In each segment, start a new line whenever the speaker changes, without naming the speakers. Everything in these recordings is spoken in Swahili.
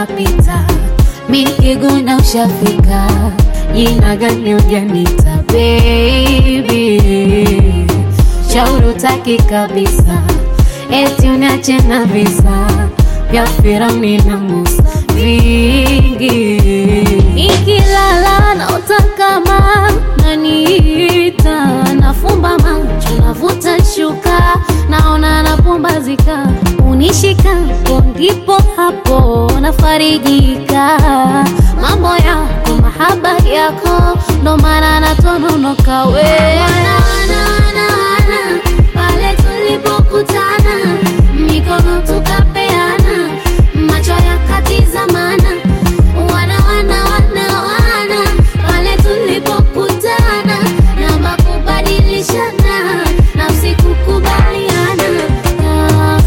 unapita, mikiguna ushafika, jina gani ujanita baby, shauri utaki kabisa, eti uniache na visa vya Firauni na Musa vingi, nikilala naota kama naniita, nafumba macho navuta shuka, naona napumbazika, unishikapo ndipo hapo nafarijika, mambo yako mahaba yako ndo maana natononoka we wana, wana, wana, wana, pale tulipokutana mikono tukapeana macho yakatizamana wana wana wana wana pale tulipokutana namba kubadilishana nafsi kukubaliana ah.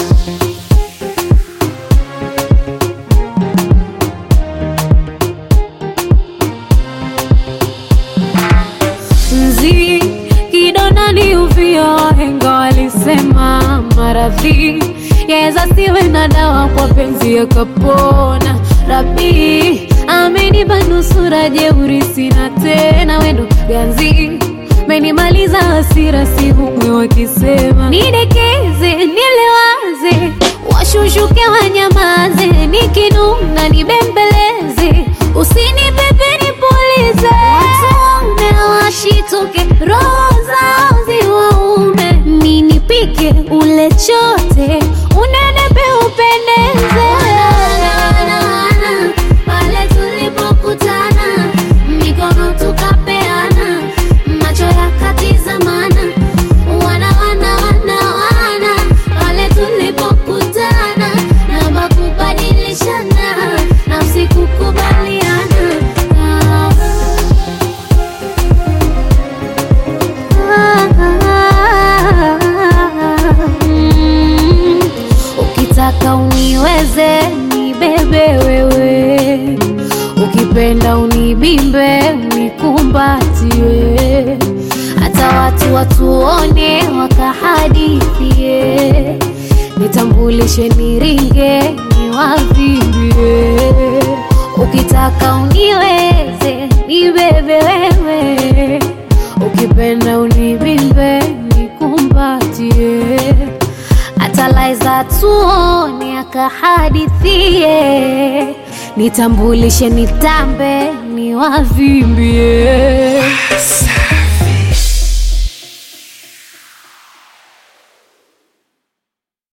mzi kidonda ni uvio, wahenga walisema maradhi yaweza siwe na dawa, kwa penzi yakapona. Rabi amenipa nusura, jeuri sina tena, wendo ganzi menimaliza hasira, si humwe wakisema nidekeze, nilewaze, washushuke wanyamaze, nikinuna nibembeleze, usinipepe nipulize, watume washituke, roho zao ziwaume, ninipike ule chote, unenepe upendeze. Pale tulipokutana, mikono tukapeana, macho yakatizamana, wana wana wana wana, pale tulipokutana, namba kubadilishana, nafsi kukubaliana ah. Mm, Ukitaka uniweze nibebe wewe, ukipenda unibimbe unikumbatie, hata watu watuone wakahadithie, nitambulishe niringe niwavimbie. Ukitaka uniweze nibebe wewe, ukipenda unibimbe nikumbatie, hata laiza tuone akahadithie, nitambulishe nitambe niwavimbie.